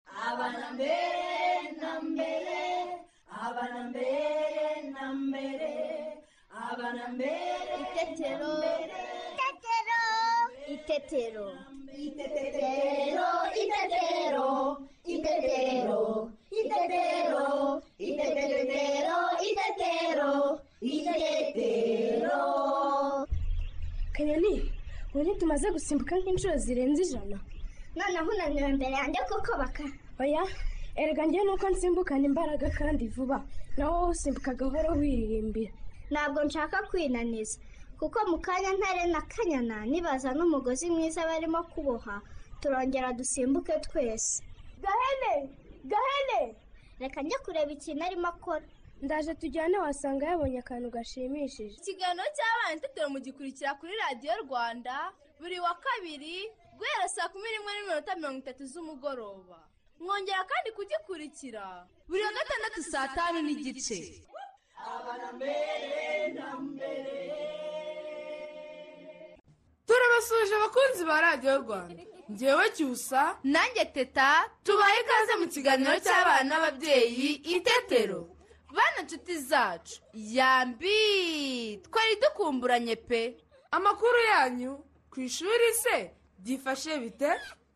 abana mbere na mbere abana mbere na mbere abana mbere Itetero. Itetero. Itetero, itetero, itetero, itetero, itetero, itetero, itetero. kanyoni ubu ntitumaze gusimbuka nk'inshuro zirenze ijana noneho unaniwe imbere yanjye kuko baka oya erega njye nuko nsimbukana imbaraga kandi vuba nawe wowe usimbuka gahoro wiririmbira ntabwo nshaka kwinaniza kuko mu kanya ntare na kanyana nibaza n'umugozi mwiza barimo kuboha turongera dusimbuke twese gahene gahene reka njye kureba ikintu arimo akora ndaje tujyane wasanga yabonye akantu gashimishije ikiganiro cy'abana itetero mugikurikira kuri radiyo rwanda buri wa kabiri guhera saa kumi n'imwe n'iminota mirongo itatu z'umugoroba mwongera kandi kugikurikira buri wa gatandatu saa tanu n'igice turabasuhuje abakunzi ba radiyo rwanda ngewe cyusa nanjye teta tubahe ikaze mu kiganiro cy'abana n'ababyeyi itetero bana nshuti zacu yambi twari dukumburanye pe amakuru yanyu ku ishuri se byifashe bite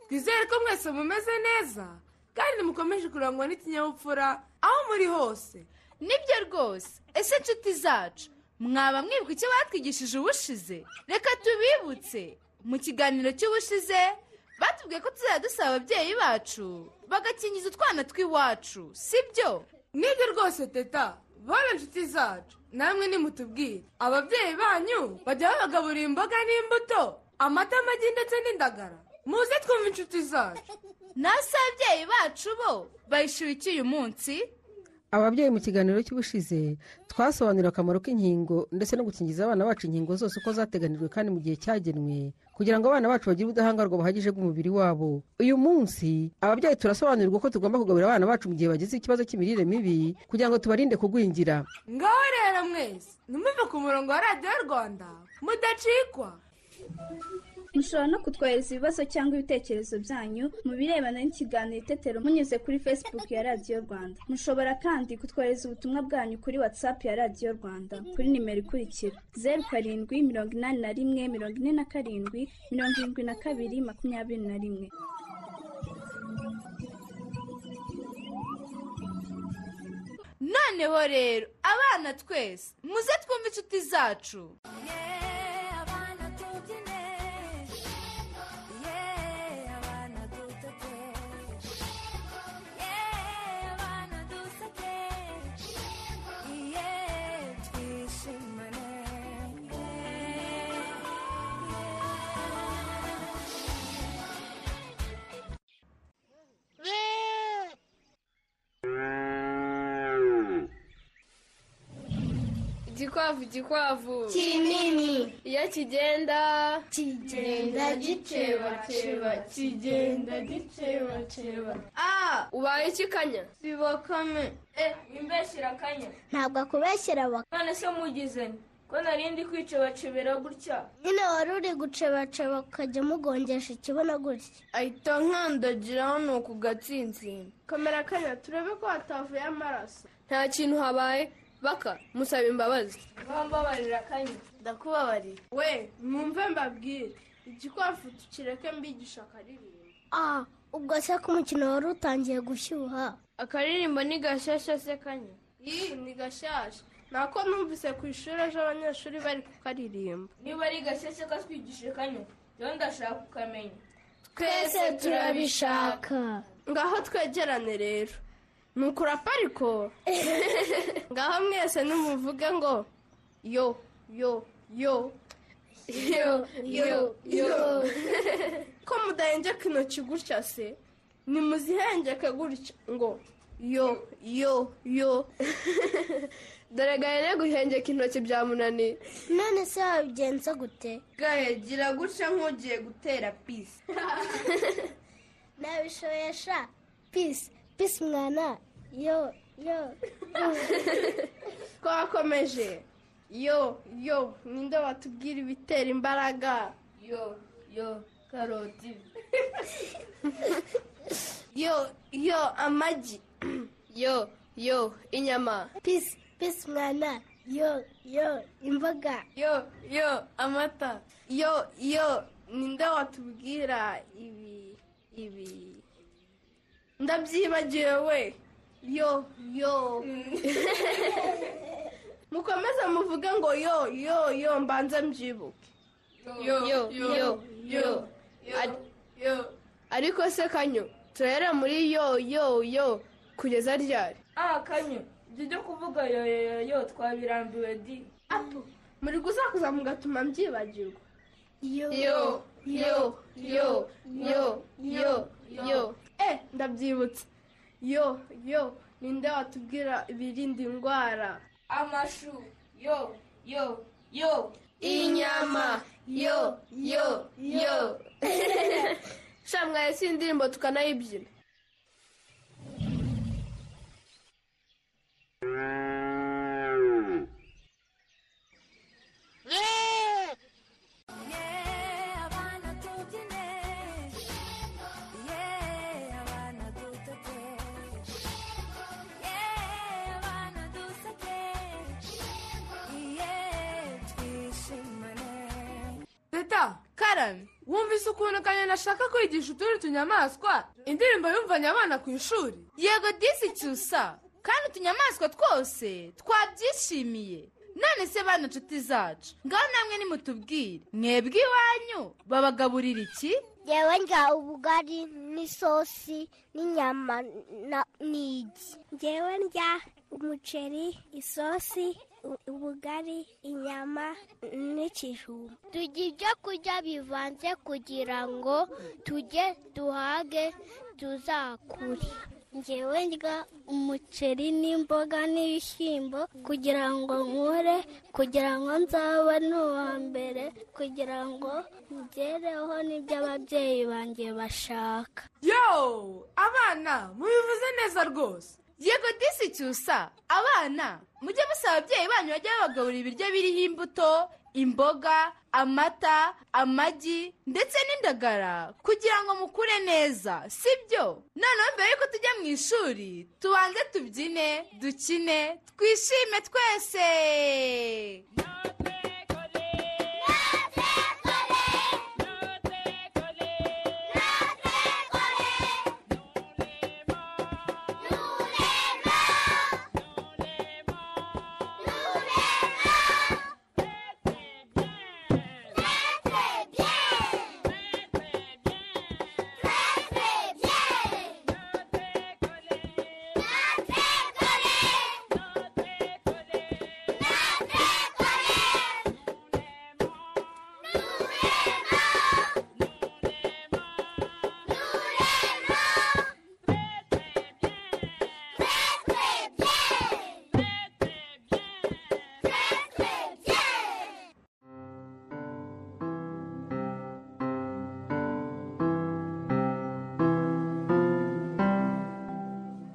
twizere ko mwese mumeze neza kandi mukomeje kurangwa n'ikinyabupfura aho muri hose nibyo rwose ese nshuti zacu mwaba mwibuka icyo batwigishije ubushize reka tubibutse mu kiganiro cy'ubushize batubwiye ko tuzajya dusaba ababyeyi bacu bagakingiza utwana tw'iwacu sibyo nibyo rwose teta bora inshuti zacu namwe nimutubwire ababyeyi banyu bajya babagaburira imboga n'imbuto amata amagi ndetse n'indagara muze twumve inshuti zacu nasi ababyeyi bacu bo bayishyura iki uyu munsi ababyeyi mu kiganiro cy'ubushize twasobanurira akamaro k'inkingo ndetse no gukingiza abana bacu inkingo zose uko zateganijwe kandi mu gihe cyagenwe kugira ngo abana bacu bagire ubudahangarwa buhagije bw'umubiri wabo uyu munsi ababyeyi turasobanurirwa uko tugomba kugaburira abana bacu mu gihe bagize ikibazo cy'imirire mibi kugira ngo tubarinde kugwingira ngaho rero mwese ntimuve ku murongo wa radiyo rwanda mudacikwa mushobora no kutwohereza ibibazo cyangwa ibitekerezo byanyu mu birebana n'ikiganiro itetero munyuze kuri facebook ya radiyo rwanda mushobora kandi kutwohereza ubutumwa bwanyu kuri whatsapp ya radiyo rwanda kuri nimero ikurikira zeru karindwi mirongo inani na rimwe mirongo ine na karindwi mirongo irindwi na kabiri makumyabiri na rimwe noneho rero abana twese muze twumve inshuti zacu igikwavu igikwavu kinini iyo kigenda kigenda gicebaceba kigenda gicebaceba a ubaye ikikanya biba kame e imbeshi irakanya ntabwo akubeshyira baka none se mugizanye ko narindi kwicebacebera gutya nyine wari uri gucebaceba ukajya mugongesha ikibuno gutya ahita nkandagiraho ni uku gatsintsina komera kanya turebe ko hatavuye amaraso nta kintu habaye baka musaba imbabazi bambabarira kanya ndakubabarira we mwumve mbabwire igikwavu tukireke mbigisha akaririmbo ah ubwo se ko umukino wari utangiye gushyuha akaririmbo ni gashasha se kanya iyi ni gashasha nako numvise ku ishuri ejo abanyeshuri bari kukaririmba niba ari gashasha katwigishije kanya rero ndashaka kukamenya twese turabishaka ngaho twegerane rero ni ukurapa ariko ngaho mwese nimuvuge ngo yo yo yo yo yo yo ko mudahengeka intoki gutya se nimuzihengeke gutya ngo yo yo yo dore gahene guhengeka intoki byamunaniye none se wabigenza gute gahegira gutya nk'ugiye gutera pisi nabishoyesha pisi pisi mwana yo yo twakomeje yo yo ninde watubwira ibitera imbaraga yo yo karoti yo yo amagi yo yo inyama pisi pisi mwana yo yo imboga yo yo amata yo yo ninde watubwira ibi ibi ndabyibagiwe we yo yo mukomeze muvuge ngo yo yo yo mbanze mbyibuke yo yo yo yo Ari- ariko se kanyo turahera muri yo yo yo kugeza ryari ah kanyo ibyo byo kuvuga yoyoyo twabirambiwe di apu muri gusakuza mugatuma mbyibagirwa yo yo yo yo yo yo eh ndabyibutse yo yo ninde watubwira ibirinda indwara amashu yo yo yo inyama yo yo yo shamwaye si indirimbo tukanayibyina teta karame wumvise ukuntu kanyoni ashaka kwigisha utundi tunyamaswa indirimbo yumvanye abana ku ishuri yego disi cyusa kandi utunyamaswa twose twabyishimiye none se bana nshuti zacu ngaho namwe nimutubwire mwebwe iwanyu babagaburira iki yewe ndya ubugari n'isosi n'inyama na- n'igi yewe ndya umuceri isosi u- ubugari inyama n'ikijumba turya ibyo kurya bivanze kugira ngo tujye duhage tuzakure ngewe ndya umuceri n'imboga n'ibishyimbo kugira ngo nkure kugira ngo nzaba n'uwa mbere kugira ngo ngereho n'ibyo ababyeyi banjye bashaka yo abana mubivuze neza rwose yego disi cyusa abana mujye musaba ababyeyi banyu bajye babagaburira ibiryo biriho imbuto imboga amata amagi ndetse n'indagara kugira ngo mukure neza sibyo noneho mbere yuko tujya mu ishuri tubanze tubyine dukine twishime twese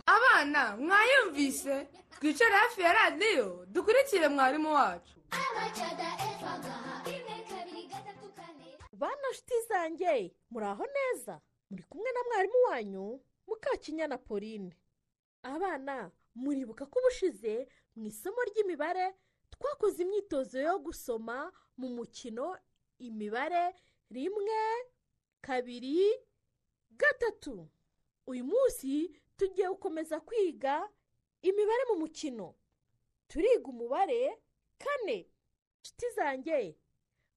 abana mwayumvise twicare hafi ya radiyo dukurikire mwarimu wacu bana nshuti zanjye muraho neza muri kumwe na mwarimu wanyu mukakinyana pauline abana muribuka ko ubushize mu isomo ry'imibare twakoze imyitozo yo gusoma mu mukino imibare rimwe kabiri gatatu uyu munsi tugiye gukomeza kwiga imibare mu mukino turiga umubare kane nshuti zanjye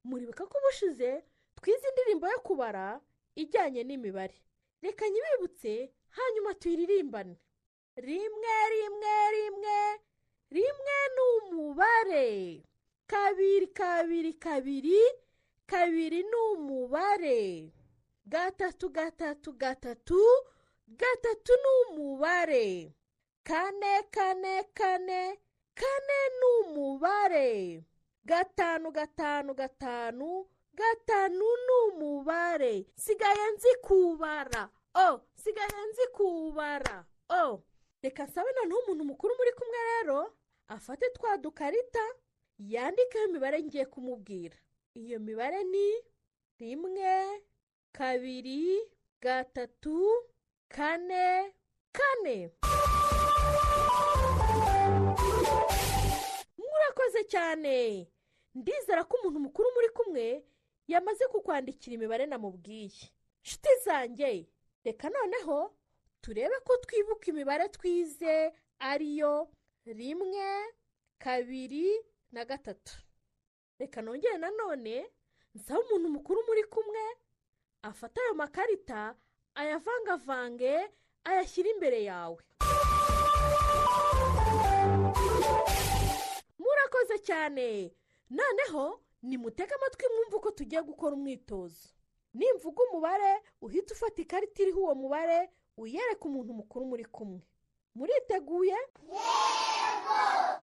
muribuka ko ubushize twize indirimbo yo kubara ijyanye n'imibare reka nyibibutse hanyuma tuyiririmbane rimwe rimwe rimwe rimwe ni umubare kabiri kabiri kabiri kabiri ni umubare gatatu gatatu gatatu gatatu ni umubare kane kane kane kane ni umubare gatanu gatanu gatanu gatanu ni umubare sigaye nzi kubara o sigaye nzi kubara o reka nsabe noneho umuntu mukuru muri kumwe rero afate twa dukarita yandikeho imibare ngiye kumubwira iyo mibare ni rimwe kabiri gatatu kane kane murakoze cyane ndizera ko umuntu mukuru muri kumwe yamaze kukwandikira imibare namubwiye nshuti zanjye reka noneho turebe ko twibuka imibare twize ariyo rimwe kabiri na gatatu reka nongere nanone nsabe umuntu mukuru muri kumwe afata ayo makarita ayavangavange ayashyire imbere yawe murakoze cyane noneho nimutege amatwi mwumve uko tugiye gukora umwitozo nimvuga umubare uhita ufata ikarita iriho uwo mubare uyereka umuntu mukuru muri kumwe muriteguye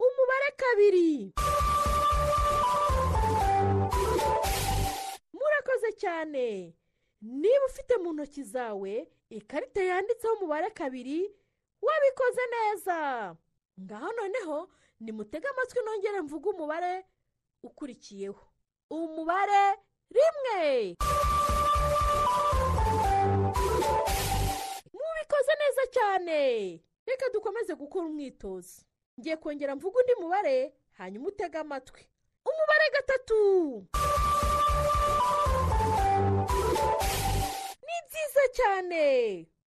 umubare kabiri murakoze cyane niba ufite mu ntoki zawe ikarita yanditseho umubare kabiri wabikoze neza ngaho noneho nimutege amatwi nongere mvuge umubare ukurikiyeho umubare rimwe mubikoze neza cyane reka dukomeze gukora umwitozo ngiye kongera mvuga undi mubare hanyuma utege amatwi umubare gatatu ni byiza cyane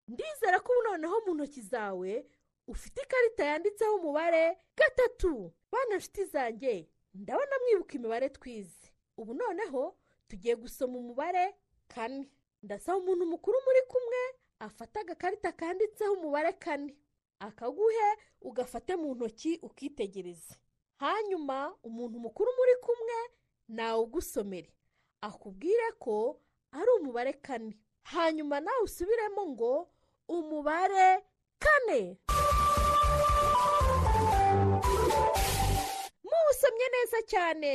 ndizera ko ubu noneho mu ntoki zawe ufite ikarita yanditseho umubare gatatu bana nshuti zanjye ndabona mwibuka imibare twize ubu noneho tugiye gusoma umubare kane ndasaba umuntu mukuru muri kumwe afata agakarita kanditseho umubare kane akaguhe ugafate mu ntoki ukitegereze hanyuma umuntu mukuru muri kumwe nawugusomere akubwire ko ari umubare kane hanyuma nawe usubiremo ngo umubare kane muwusomye neza cyane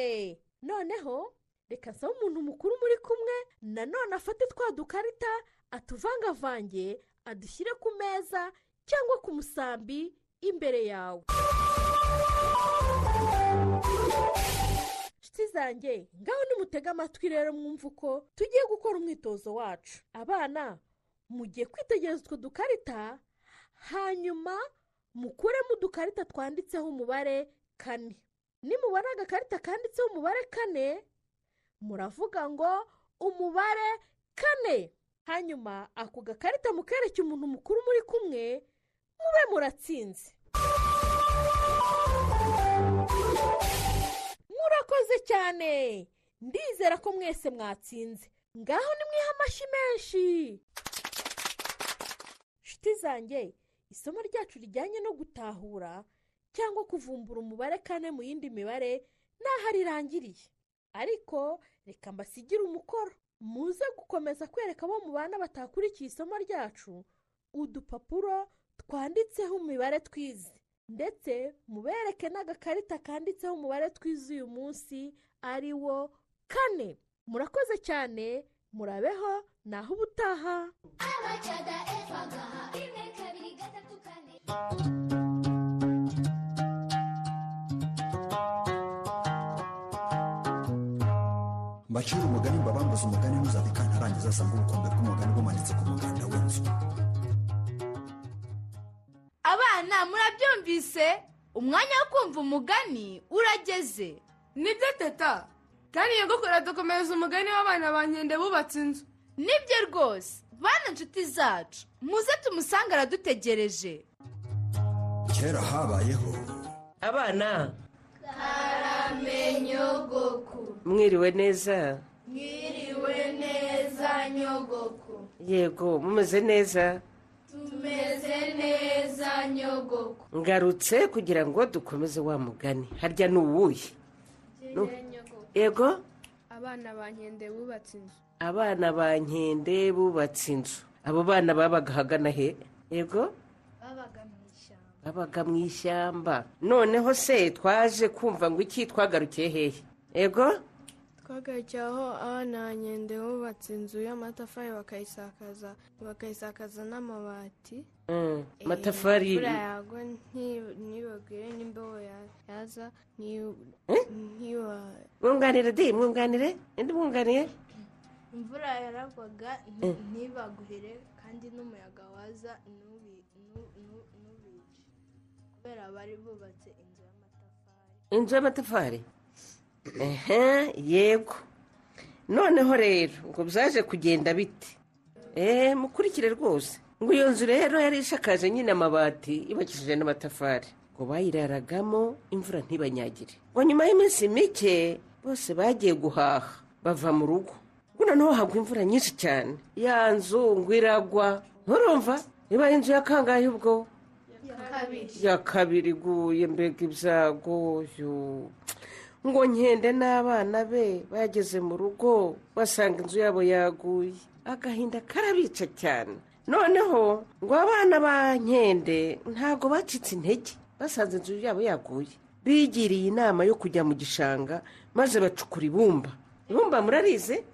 noneho reka nsaba umuntu mukuru muri kumwe nanone afate twa dukarita atuvangavange adushyire ku meza cyangwa ku musambi imbere yawe nshuti zanjye ngaho nimutege amatwi rero mwumve uko tugiye gukora umwitozo wacu abana mugiye kwitegereza utwo dukarita hanyuma mukuremo udukarita twanditseho umubare kane nimubona agakarita kanditseho umubare kane muravuga ngo umubare kane hanyuma ako gakarita mukereke umuntu mukuru muri kumwe mube muratsinze murakoze cyane ndizera ko mwese mwatsinze ngaho nimwiha amashyi menshi nshuti zanjye isomo ryacu rijyanye no gutahura cyangwa kuvumbura umubare kane mu yindi mibare ntaho arirangiriye ariko reka mbasigire umukoro muze gukomeza kwereka abo mu bana batakurikiye isomo ryacu udupapuro twanditseho imibare twize ndetse mubereke n'agakarita kanditseho umubare twize uyu munsi ari wo kane murakoze cyane murabeho naho ubutaha mbacira umugani mbabambuza umugani ntuzate kantarangiza asanga urukundo rw'umugani rumanitse ku muganda w'inzu abana murabyumvise umwanya wo kumva umugani urageze nibyo teta kandi iyo gukora dukomeza umugani w'abana ba nkende bubatse inzu nibyo rwose bana inshuti zacu muze tumusange aradutegereje kera habayeho abana Karamenyogoku mwiriwe neza mwiriwe neza nyogoku yego mumeze neza tumeze neza nyogoku ngarutse kugira ngo dukomeze wa mugani harya ni uwuhe Nu- yego abana ba nkende bubatse inzu abana ba nkende bubatse inzu abo bana babaga ahagana he yego babaga mu ishyamba babaga mu ishyamba noneho se twaje kumva ngo iki twagarukiye hehe yego twagarukiye aho abana ba nkende bubatse inzu y'amatafari bakayisakaza bakayisakaza n'amabati Mm, amatafari imvura yagwa nti- ntibagwire n'imbeho ya- yaza nti- ntiwa- mwunganire di mwunganire indi mwunganiye imvura yaragwaga Eh. ntibaguhere kandi kandi n'umuyaga waza ntubi- ntu- ntu- ntubice kubera bari bubatse inzu y'amatafari inzu y'amatafari ehe yego noneho rero ngo byaje kugenda bite eee mukurikire rwose ngo iyo nzu rero yari ishakaje nyine amabati yubakishije n'amatafari ngo bayiraragamo imvura ntibanyagire ngo nyuma y'iminsi mike bose bagiye guhaha bava mu rugo ngo noneho hagwa imvura nyinshi cyane ya nzu ngo iragwa nturumva niba ari inzu ya kangahe ubwo kabiri ya kabiri iguye mbega ibyagoyo ngo nkende n'abana be bageze mu rugo basanga inzu yabo yaguye agahinda karabica cyane noneho ngo abana ba nkende ntabwo bacitse intege basanze inzu yabo yaguye bigiriye inama yo kujya mu gishanga maze bacukura ibumba ibumba murarize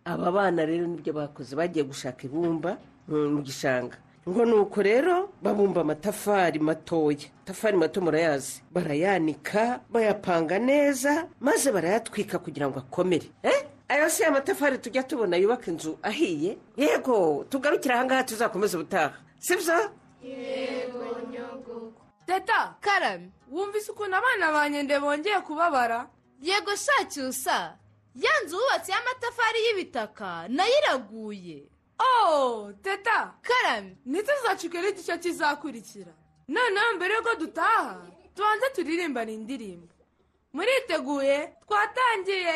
aba bana rero nibyo bakoze bagiye gushaka ibumba mm, mu gishanga ngo nuko rero babumba amatafari matoya amatafari mato murayazi barayanika bayapanga neza maze barayatwika kugira ngo akomere eh? ayo si amatafari tujya tubona yubaka inzu ahiye yego tugarukire ahangaha tuzakomeza ubutaha sibyo yego nyogoko teta karame wumvise ukuntu abana ba nyende bongeye kubabara yego shacyusa ya nzu wubatse y'amatafari y'ibitaka nayo iraguye oh teta karame ntituzacikere igice kizakurikira noneho mbere y'uko dutaha tubanze turirimbane indirimbo muriteguye twatangiye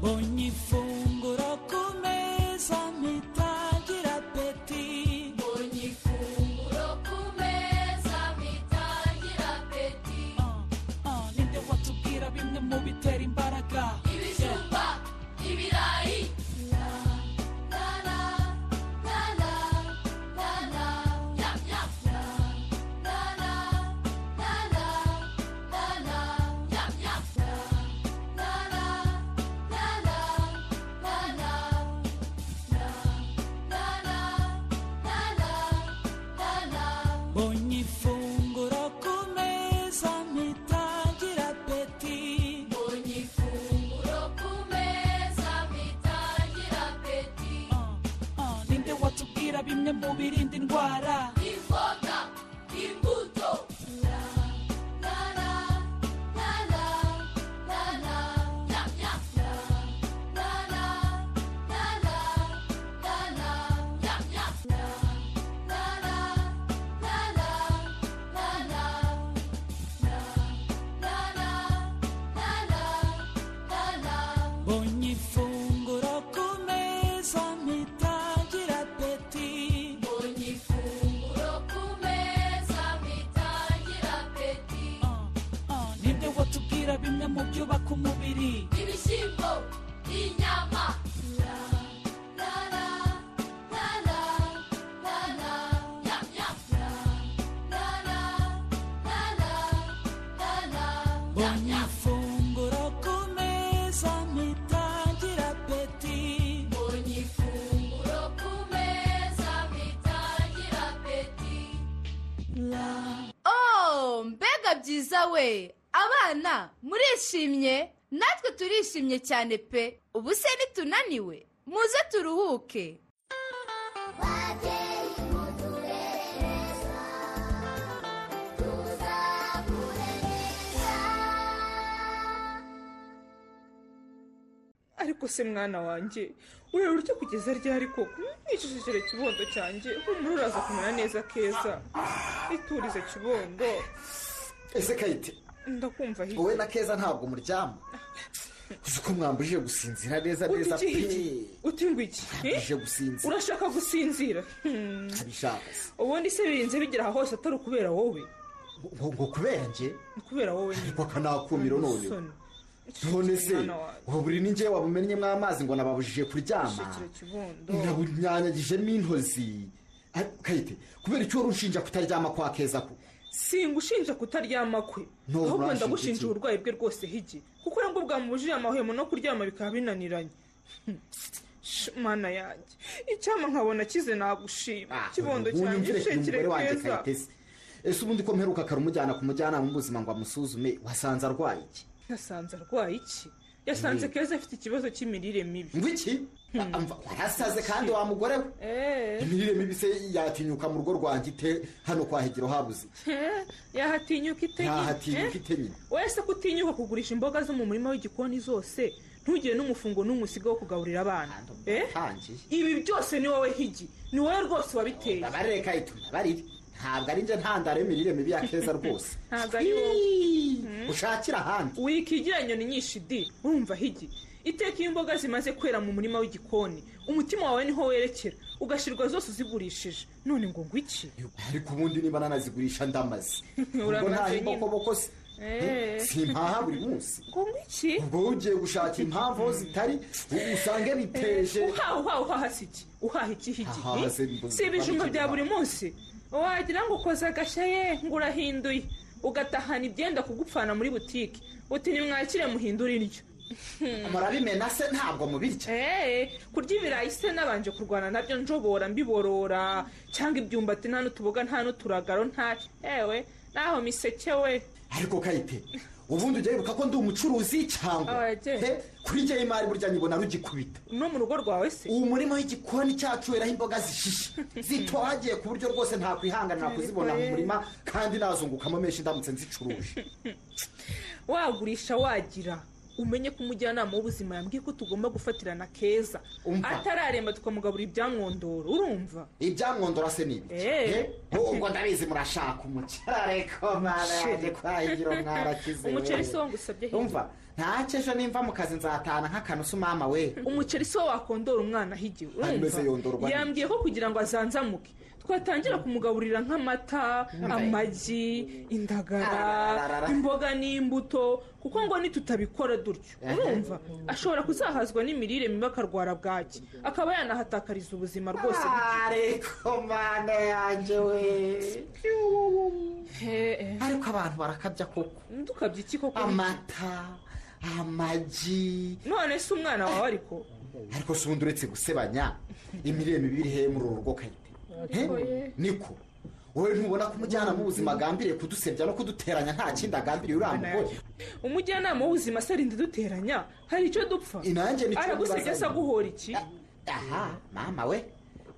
Ogni funguro ku meza mpita ngira apeti Ogni funguro ku meza mpita ngira apeti Ah, ninde watubwira bimwe mu bitera imbaraga ibijumba ibirayi Ogni funguro ku meza mpita ngira apeti Ogni funguro ku meza mpita ngira apeti Ah, ninde watubwira bimwe mu birinda indwara imboga imbuto Ogni funguro ku meza mpita ngira apeti Ogni funguro ku meza mpita ngira apeti Ah, ninde watubwira bimwe mu byubaka umubiri ibishyimbo inyama Ogni funguro ku meza mpita ngira apeti Ogni funguro ku meza mpita ngira apeti oh mbega byiza we abana murishimye natwe turishimye cyane pe ubu se nitunaniwe muze turuhuke ariko se mwana wanjye wewe urya kugeza ryari koko nicishije kibondo cyanjye humura uraza kumera neza keza iturize kibondo ese kayite ndakumva wowe hirya na keza ntabwo muryama uzi ko mwambujije gusinzira neza neza Uti iki pe uti ngo iki Eh? mwambujije gusinzira urashaka gusinzira Hmm. ntabishaka se ubundi se birinze bigira aha hose atari ukubera wowe ngo ngo kubera njye ni kubera wowe ariko akanakumiro none Musoni. none se Mwana wanjye. ubu buri ninjye wabumennye amazi ngo nababujije kuryama Shikira kibondo ndabunyanyagijemo intozi Ariko kayite kubera icyo wari unshinja kutaryama kwa keza ko singushinja kutaryama kwe No, ahubwo uranshinja ndagushinja iki? uburwayi bwe rwose higi kuko nabwo bwamubujije amahwemo no kuryama bikaba binaniranye Hmm. Sh, mana yanjye icyama nkabona kize nagushima kibondo ubu cyanjye nyumvire ku shekire mugore wanjye keza kayitesi ese ubundi ko mperuka karumujyana ku mujyanama w'ubuzima ngo amusuzume wasanze arwaye iki yasanze arwaye iki yasanze Mm. keza afite ikibazo cy'imirire mibi ngo iki amva warasaze kandi wa mugore we imirire mibi se yatinyuka mu rugo rwanjye ite hano kwa hegero habuze iki? yahatinyuka ite nyine? ntahatinyuka Eh? ite nyine wese ko utinyuka kugurisha imboga zo mu murima w'igikoni zose ntugire n'umufungo n'umwe usiga wo kugaburira abana Eh? ntangiye ibi byose ni wowe higi ni wowe rwose wabiteye bareka ituma barire ntabwo ari njye ntandaro y'imirire mibi ya keza rwose ntabwo ari wowe ushakira ahandi wikigira inyoni nyinshi di urumva higi iteka iyo imboga zimaze kwera mu murima w'igikoni umutima wawe niho werekera ugashyirwa zose uzigurishije none ngo ngo iki ariko ubundi niba nanazigurisha ndamaze ubwo Uramaze nta nyine. imbokoboko se Eh. simpaha buri munsi ngo ngo iki ubwo ugiye gushaka impamvu aho zitari u- usange biteje Eh, uhaha uhaha uhaha si iki uhaha iki higi Ahaha, eh? se mbu- si ibijumba mba- bya buri munsi wagira ngo ukoze agashya ye ngo urahinduye ugatahana ibyenda kugupfana muri butike uti nimwakire muhindure iryo murabimena se ntabwo mubirya kurya ibirayi se nabanje kurwana nabyo njobora mbiborora cyangwa ibyumbati nta n'utuboga nta n'uturagaro nta ewe naho miseke we ariko kayite ubundi ujya wibuka ko ndi umucuruzi cyangwa Ababyeyi. he? kuri njye y'imari burya nyibona rugikubita no mu rugo rwawe se uwo murima w'igikoni cyacu weraho imboga zishishe zitohagiye ku buryo rwose ntakwihanganira kuzibona mu murima kandi nazungukamo menshi ndamutse nzicuruje wagurisha wagira umenye ko umujyanama w'ubuzima yambwiye ko tugomba gufatirana keza Umva. atararemba tukamugaburira ibyamwondoro urumva ibyamwondora se ni ibiki Eh. He? ubwo ndabizi murashaka umuceri ariko mwana yanjye kwahigiro mwarakize umuceri si we. wo ngusabye hirya. umva ntacyo ejo nimva mu kazi nzatahana nk'akantu s'umama we umuceri si wo wakondora umwana hirya Ameze yondorwa urumva n'iki? yambwiye ko kugira ngo azanzamuke twatangira kumugaburira nk'amata amagi indagara imboga n'imbuto kuko ngo nitutabikora dutyo urumva ashobora kuzahazwa n'imirire mibi akarwara bwaki akaba yanahatakariza ubuzima rwose ariko mana yanjye we ariko abantu barakabya koko tukabya iki koko amata amagi none se umwana wawe ariko ariko si ubundi uretse gusebanya imirire mibi iri hehe muri uru rugo kayite He? niko wowe ntubona ko umujyanama w'ubuzima agambiriye kudusebya no kuduteranya nta kindi agambiriye uriya mugore umujyanama w'ubuzima se arinda duteranya hari icyo dupfa Inanjye nicyo aragusebya ndibaza. se aguhora iki aha mama we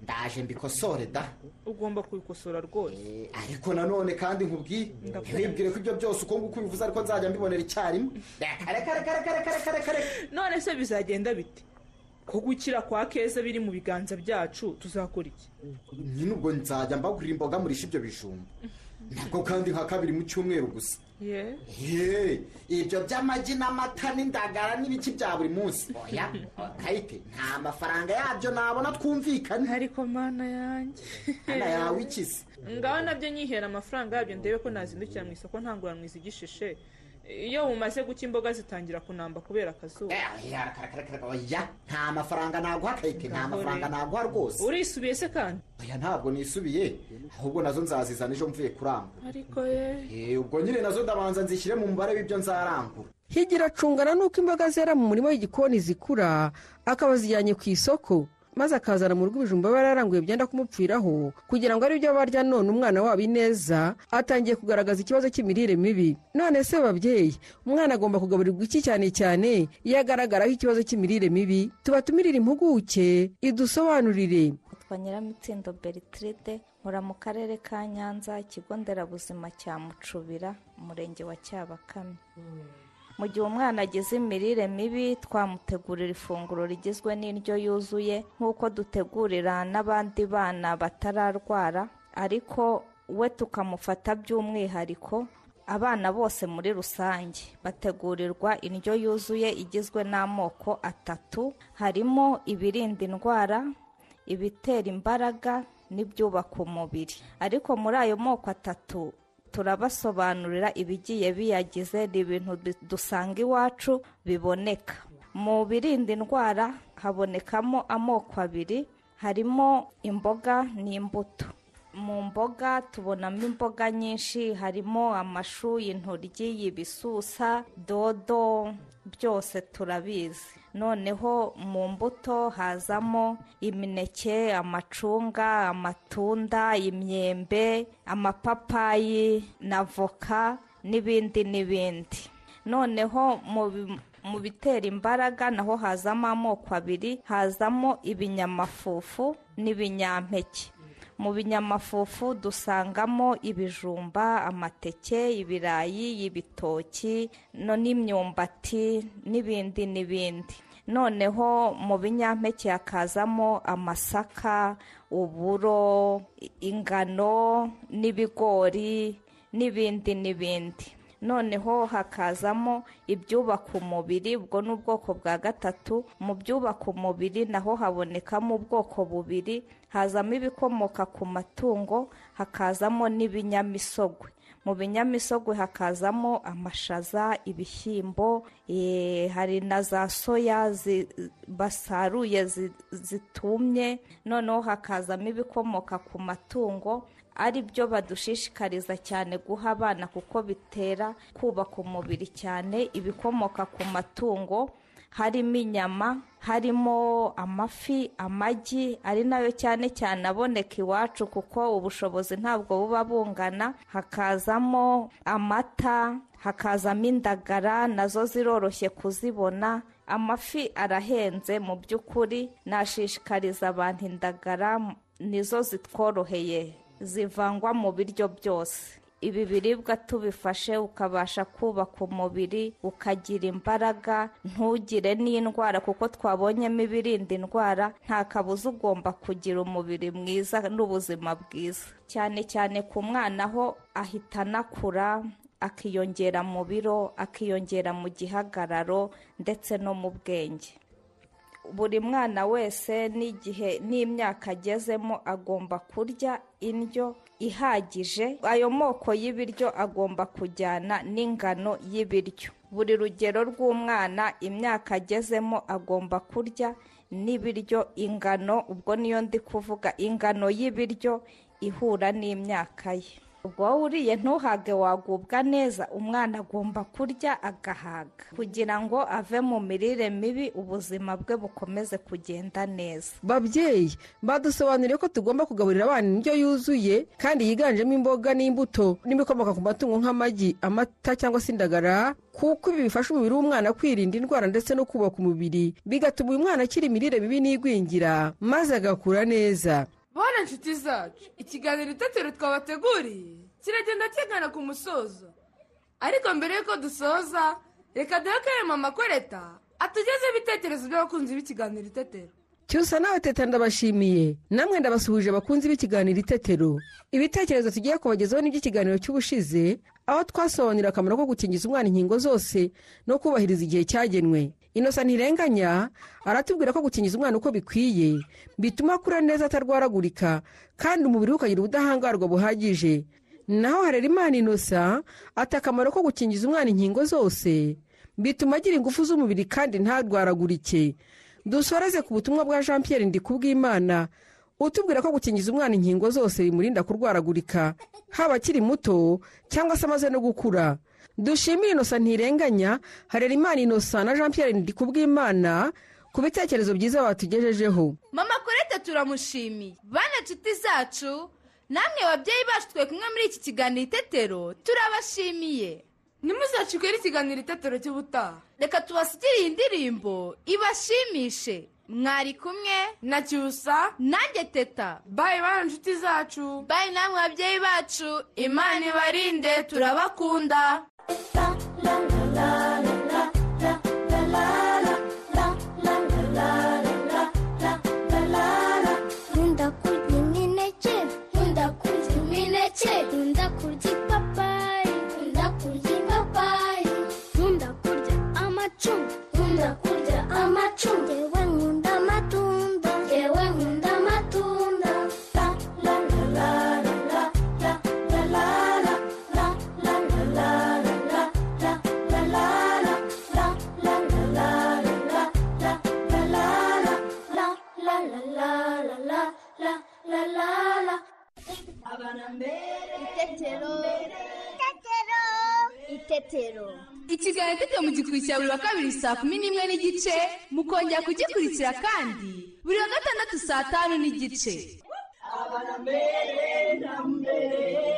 ndaje mbikosore da ugomba kubikosora rwose ariko nanone kandi nkubwiye ntiwibwire ko ibyo byose uko nguko ubivuze ariko nzajya mbibonera icyarimwe reka reka reka reka reka reka reka reka none se bizagenda bite ko gukira kwa keza biri mu biganza byacu tuzakora iki nyine ubwo nzajya mbagurira imboga murisha ibyo bijumba nabwo kandi nka kabiri mu cyumweru gusa ye Ye, ibyo by'amagi n'amata n'indagara n'ibiki bya buri munsi oya kayite nta mafaranga yabyo nabona twumvikane ariko mana yanjye mana yawe ikize ngaho nabyo nyihera amafaranga yabyo ndebe ko nazindukira mu isoko ntanguranwa izigishishe iyo bumaze guca imboga zitangira kunamba kubera akazuba Oya, reka, reka, reka, oya nta mafaranga naguha kayite nta mafaranga naguha rwose urisubiye se kandi oya ntabwo nisubiye ahubwo nazo nzazizana ejo mvuye kurangura ariko ye Eh, ubwo nyine nazo ndabanza nzishyire mu mubare w'ibyo nzarangura higira acungana n'uko imboga zera mu murima w'igikoni zikura akaba azijyanye ku isoko maze akazana mu rugo ibijumba aba yararanguye byenda kumupfiraho kugira ngo aribyo barya none umwana wabo ineza atangiye kugaragaza ikibazo cy'imirire mibi none se babyeyi umwana agomba kugaburirwa iki cyane cyane iyo agaragaraho ikibazo cy'imirire mibi tubatumirire impuguke idusobanurire yitwa nyiramitsindo bertride nkora mu karere ka nyanza ikigo nderabuzima cya mucubira umurenge wa cyabakame mu gihe umwana agize imirire mibi twamutegurira ifunguro rigizwe n'indyo yuzuye nk'uko dutegurira n'abandi bana batararwara ariko we tukamufata by'umwihariko abana bose muri rusange bategurirwa indyo yuzuye igizwe n'amoko atatu harimo ibirinda indwara ibitera imbaraga n'ibyubaka umubiri ariko muri ayo moko atatu turabasobanurira ibigiye biyagize ni ibintu du- dusanga iwacu biboneka mu birinda indwara habonekamo amoko abiri harimo imboga n'imbuto mu mboga tubonamo imboga nyinshi harimo amashu intoryi ibisusa dodo byose turabizi noneho mu mbuto hazamo imineke amacunga amatunda imyembe amapapayi na voka n'ibindi n'ibindi noneho mu bi- mu bitera imbaraga naho hazamo amoko abiri hazamo ibinyamafufu n'ibinyampeke mu binyamafufu dusangamo ibijumba amateke ibirayi ibitoki no n'imyumbati n'ibindi n'ibindi noneho mu binyampeke hakazamo amasaka uburo i- ingano n'ibigori n'ibindi n'ibindi noneho hakazamo ibyubaka umubiri ubwo ni ubwoko bwa gatatu mu byubaka umubiri naho habonekamo ubwoko bubiri hazamo ibikomoka ku matungo hakazamo n'ibinyamisogwe mu binyamisogwe hakazamo amashaza ibishyimbo eh, hari na za soya zi- basaruye zi- zitumye noneho hakazamo ibikomoka ku matungo ari byo badushishikariza cyane guha abana kuko bitera kubaka umubiri cyane ibikomoka ku matungo harimo inyama harimo amafi amagi ari nayo cyane cyane aboneka iwacu kuko ubushobozi ntabwo buba bungana hakazamo amata hakazamo indagara nazo ziroroshye kuzibona amafi arahenze mu by'ukuri nashishikariza abantu indagara nizo zitworoheye zivangwa mu biryo byose ibi biribwa tubifashe ukabasha kubaka umubiri ukagira imbaraga ntugire n'indwara kuko twabonyemo ibirinda indwara nta kabuza ugomba kugira umubiri mwiza n'ubuzima bwiza cyane cyane ku mwana ho ahita anakura akiyongera mu biro akiyongera mu gihagararo ndetse no mu bwenge buri mwana wese n'igihe n'imyaka agezemo agomba kurya indyo ihagije ayo moko y'ibiryo agomba kujyana n'ingano y'ibiryo buri rugero rw'umwana imyaka agezemo agomba kurya n'ibiryo ingano ubwo niyo ndi kuvuga ingano y'ibiryo ihura n'imyaka ye ubwo wowe uriye ntuhage wagubwa neza umwana agomba kurya agahaga kugira ngo ave mu mirire mibi ubuzima bwe bukomeze kugenda neza babyeyi badusobanuriye ko tugomba kugaburira abana indyo yuzuye kandi yiganjemo imboga n'imbuto n'ibikomoka ku matungo nk'amagi amata cyangwa se indagara kuko ibi bifasha umubiri w'umwana kwirinda indwara ndetse no kubaka umubiri bigatuma uyu mwana akira imirire mibi n'igwingira maze agakura neza bana nshuti zacu ikiganiro itetero twabateguriye kiragenda kigana ku musozo ariko mbere y'uko dusoza reka duhe ko mama kwereta atugezeho ibitekerezo by'abakunzi b'ikiganiro itetero cyusa nawe teta ndabashimiye namwe ndabasuhuje abakunzi b'ikiganiro itetero ibitekerezo tugiye kubagezaho n'iby'ikiganiro cy'ubushize aho twasobanurira akamaro ko gukingiza umwana inkingo zose no kubahiriza igihe cyagenwe inosa ntirenganya aratubwira ko gukingiza umwana uko bikwiye bituma akura neza atarwaragurika kandi umubiri we ukagira ubudahangarwa buhagije naho harerimana inosa ati akamaro ko gukingiza umwana inkingo zose bituma agira ingufu z'umubiri kandi ntarwaragurike dusoreze ku butumwa bwa jean pierre ndikubwimana utubwira ko gukingiza umwana inkingo zose bimurinda kurwaragurika haba akiri muto cyangwa se amaze no gukura dushimire inosa ntirenganya harerimana inosa na jean pierre ndikubwimana ku bitekerezo byiza batugejejeho mama kurete turamushimiye bana nshuti zacu namwe babyeyi bacu twe kumwe muri iki kiganiro itetero turabashimiye ntimuzacikwe n'ikiganiro itetero cy'ubutaha reka tubasigire iyi ndirimbo ibashimishe mwari kumwe na cyusa nanjye teta bayi bana nshuti zacu bayi namwe babyeyi bacu Imana ibarinde, turabakunda. nkunda kurya imineke nkunda kurya imineke nkunda kurya ipapayi nkunda kurya ipapayi nkunda kurya amacunga nkunda kurya amacunga yewe nkunda amatunda yewe nkunda amatunda la la la la la la la la la la la la la la la la itetero ikiganiro itetero mugikurikira buri wa kabiri saa kumi n'imwe n'igice mukongera kugikurikira kandi buri wa gatandatu saa tanu n'igice Abana mbere na mbere